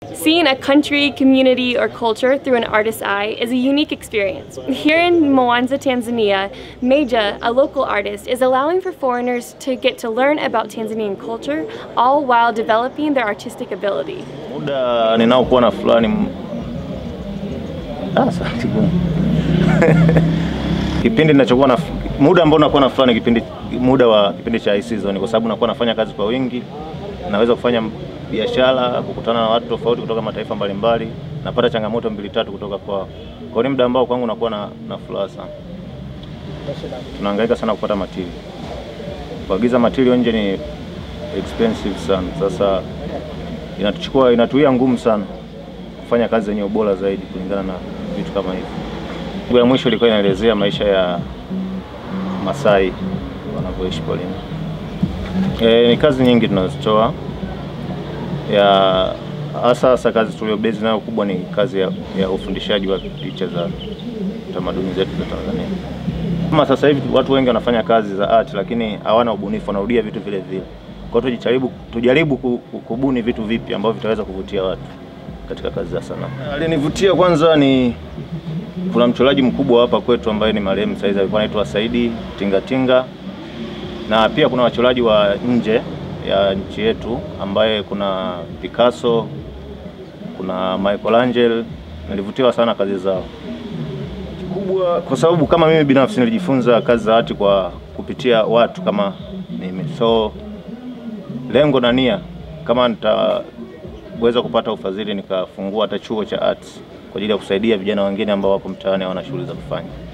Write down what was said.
Seeing a country, community, or culture through an artist's eye is a unique experience. Here in Mwanza, Tanzania, Meja, a local artist, is allowing for foreigners to get to learn about Tanzanian culture, all while developing their artistic ability. Muda ninaokuwa na fulani ah, sauti gumu. kipindi ninachokuwa na muda ambao nakuwa na fulani kipindi muda wa kipindi cha high season, kwa sababu nakuwa nafanya kazi kwa wingi, naweza kufanya biashara, kukutana na watu tofauti kutoka mataifa mbalimbali, napata changamoto mbili tatu kutoka kwao. Kwa hiyo ni muda ambao kwangu nakuwa na, na furaha sana. Tunahangaika sana kupata material, kuagiza material nje ni expensive sana. Sasa inatuchukua inatuia ngumu sana kufanya kazi zenye ubora zaidi kulingana na vitu kama hivi. Siku ya mwisho ilikuwa inaelezea maisha ya Masai wanavyoishi porini. E, ni kazi nyingi tunazitoa ya hasa hasa kazi tuliobezi nayo kubwa ni kazi ya, ya ufundishaji wa picha za tamaduni zetu za Tanzania. Kama sasa hivi watu wengi wanafanya kazi za art lakini hawana ubunifu, wanarudia vitu vile vile. Kwa hiyo tujaribu, tujaribu ku- ku- kubuni vitu vipi ambavyo vitaweza kuvutia watu katika kazi za sanaa. Alinivutia kwanza ni kuna mchoraji mkubwa hapa kwetu ambaye ni marehemu saizi alikuwa anaitwa Saidi Tingatinga, na pia kuna wachoraji wa nje ya nchi yetu ambaye kuna Picasso, kuna Michelangelo. Nilivutiwa sana kazi zao kubwa, kwa sababu kama mimi binafsi nilijifunza kazi za art kwa kupitia watu kama mimi, so lengo na nia kama nitaweza kupata ufadhili nikafungua hata chuo cha arts kwa ajili ya kusaidia vijana wengine ambao wako mtaani hawana shughuli za kufanya.